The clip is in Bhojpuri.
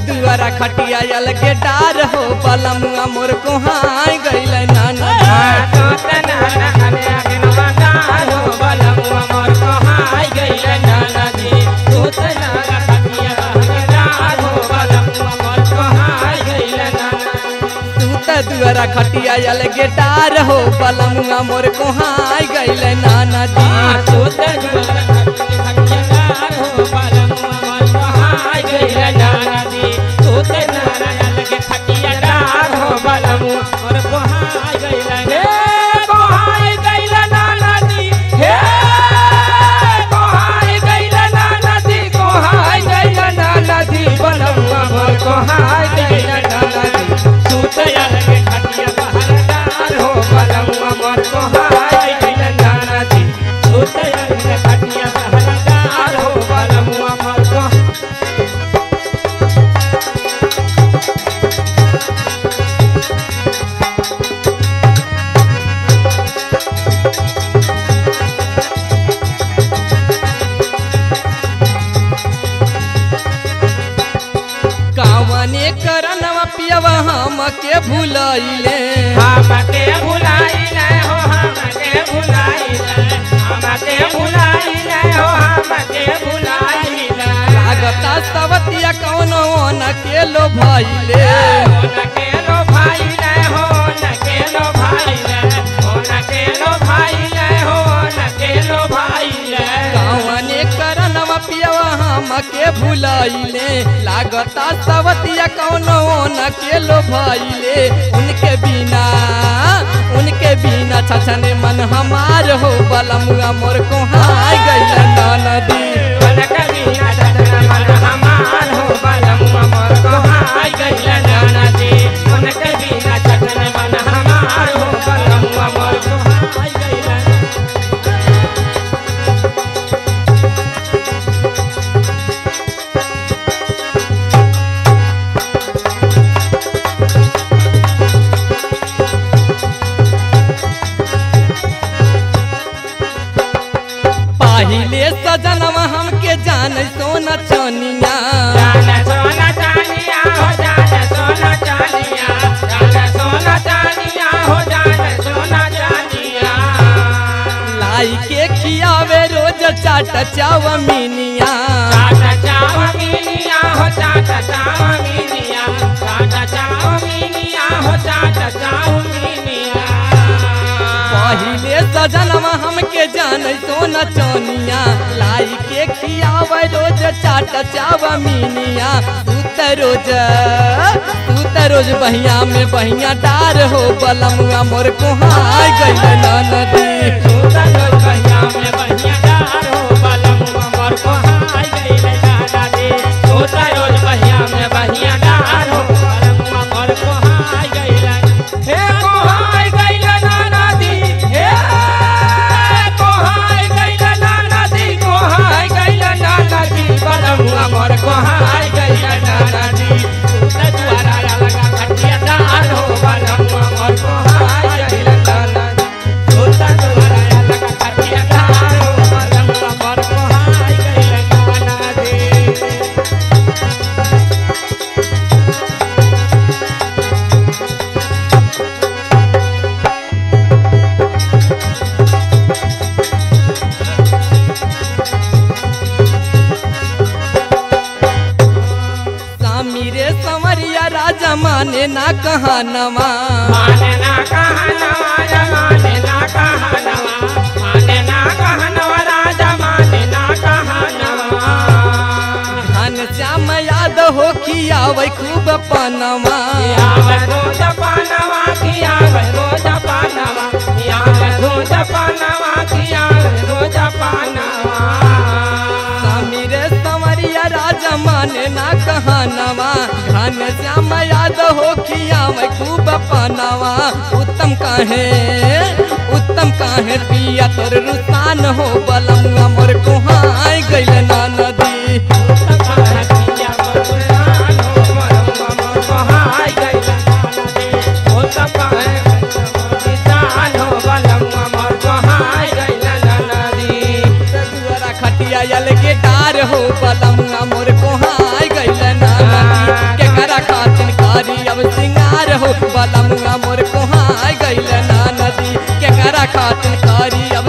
दुआरा खटिया यल के डार हो बलमुआ मोर कोहाई गइल नाना तू त दुआरा खटिया यल के डार हो बलमुआ मोर कोहाई गइल नाना दी कावने करनवा पियवा हम के भूलइले हमके भुलाइले हो हमके भुलाइले हमके भुलाइले हो हमके भुलाइले लागता सवतिया कौनो न के लो भइले नकेलो भाइले हो नकेलो भाइले हो नकेलो भाइले हो नकेलो भाइले कावने करनवा पियवा हम के भूलइले लागता सवतिया कौनो न के लो भइले उनके बिना उनके बिना छछने मन हमार हो बलमुआ मोर कोहाई गइल नदी कनकबिया ददना मन हमार हो बलम अमर कहाई गइल नाना जी कनकबिया ददना मन हमार हो बलम अमर कहाई गइल पहिले सजनवा हमके जान सोना चनिया जान सोना चानिया हो जान सोना चानिया जान सोना चानिया हो जान सोना चानिया लाई के खियावे रोज चाट चावमीनिया चाटा चावमीनिया हो चाटा चावमीनिया चाटा चावमीनिया हो चाटा चावमीनिया पहिले सजनवा हमके जान सोना चनिया लाई के खियावे रोज चाट चावमीनिया तू त रोज तू त रोज बहिया में बहिया डार हो बलमुआ मोर कोहाई गइल नदी सोता लोग बहिया में बहिया डार हो बलम अमर को हाय गइले दादा दे सोता रोज बहिया में बहिया डार हो बलम अमर को हाय गइले हे को हाय गइले नाना दी हे को हाय गइले नाना दी को हाय गइले नाना दी बलम अमर को हाय गइले नाना दी सोता द्वारा लगा खटिया डार हो बलम अमर को हाय गइले नाना दी सोता द्वारा लगा खटिया डार हो बलम अमर को हाय गइले नाना दी स्वामी रे संवरिया राजा माने ना कहानवा माने ना कहनवा या माने ना कहनवा माने ना कहनवा राजा माने ना कहनवा धन श्याम याद हो खियावे खूब पनवा यावे रोज पानवा खियावे रोज पानवा यावे रोज पानवा खियावे रोज पानवा स्वामी रे संवरिया राजा माने ना कहानवा धन श्याम याद हो खियावे खूब पनवा उत्तम काहे उत्तम काहे पिया तोर रुसान हो बलमुआ मोर कोहाई गइल ना नदी दुआरा खटिया यल के डार हो बलमुआ मोर कोहाई गइल ना नदी हो बलमुआ मोर कोहाय गइल ना नदी केकरा खातिर करी अब